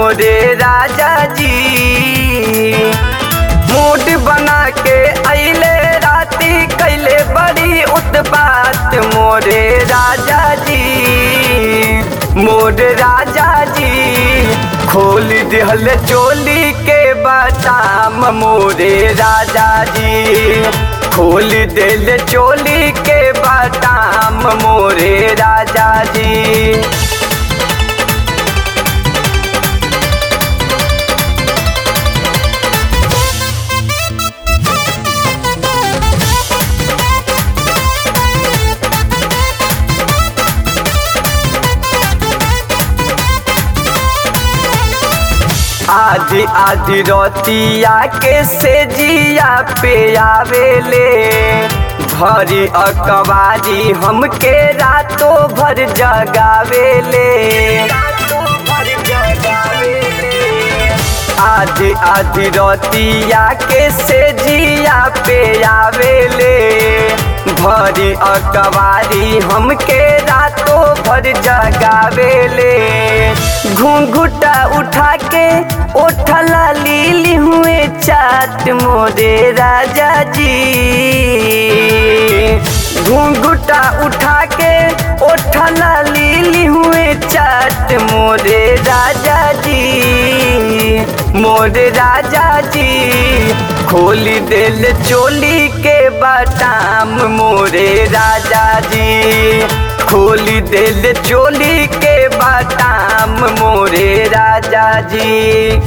मोरे राजा जी मूड बना के अले राती कैले बड़ी उत्पात मोरे राजा जी मोर राजा जी खोल दिहल चोली के बटाम मोरे राजा जी खोल दिल चोली के बटाम मोरे राजा जी आधी आधी रोतिया के से जिया पे आवेले भरी अकबारी हमके रातों भर जगावेले आधी आधी रोतिया के से जिया पे आवेले भरी अकबारी हमके रातों भर जगावेले घूंघुटा उठा के ओठला लीली हुए चाट मोरे राजा जी घूंघुटा उठा के ओठला लीली हुए चाट मोरे राजा जी मोरे राजा जी खोली दिल चोली के बटाम मोरे राजा जी खोली दिल चोली के बटाम मोरे राजा जी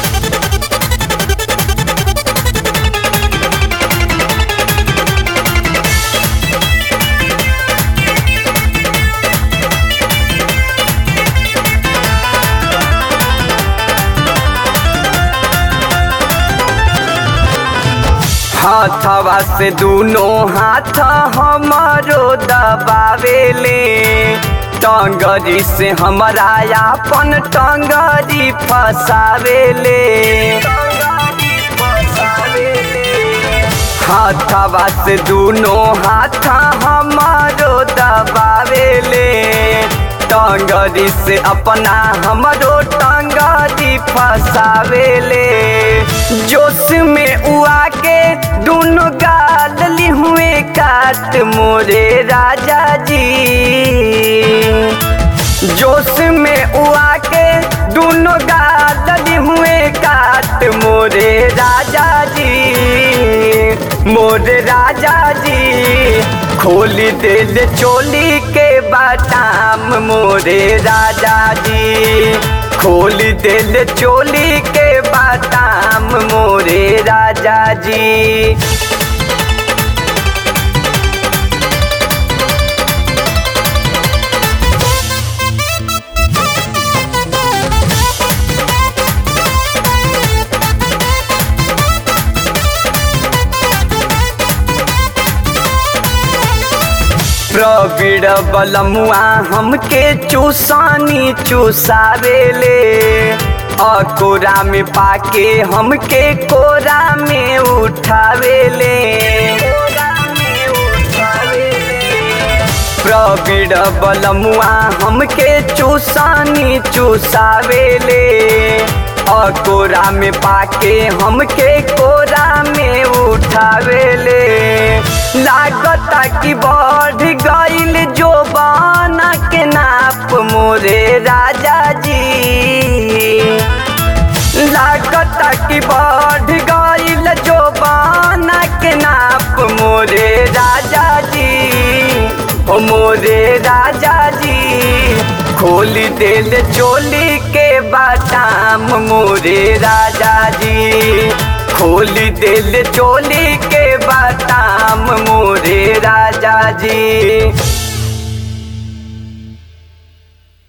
हाथवा से दोनों हाथ हमारो दबावेले टंगरी से हमारा अपन टंगरी फसावेले हाथवा से दोनों हाथ हमारो दबावेले टंगरी से अपना हमरो टंगरी फसावेले जोश में उआ के दोनों गाल ली हुए काट मोरे राजा जी जोश में उआ के दोनों गाल ली हुए काट मोरे राजा जी मोरे राजा जी खोली दिल चोली के बाटाम मोरे राजा जी खोली दिल चोली के बाटाम मोरे राजा जी प्रवीण बलमुआ हमके चूसानी चूसावेले अकोरा में पाके हमके कोरा में उठावेले प्रवीण बलमुआ हमके चूसानी चूसावेले अकोरा में पाके हमके कोरा में उठावेले लागता कि बढ़ गईल जो बाना के नाप मोरे राजा जी लागता कि बढ़ गईल जो बाना के नाप मोरे राजा जी ओ मोरे राजा जी खोली दिल चोली के बाटाम मोरे राजा जी खोली दिल चोली के बाटाम मोरे राजा जी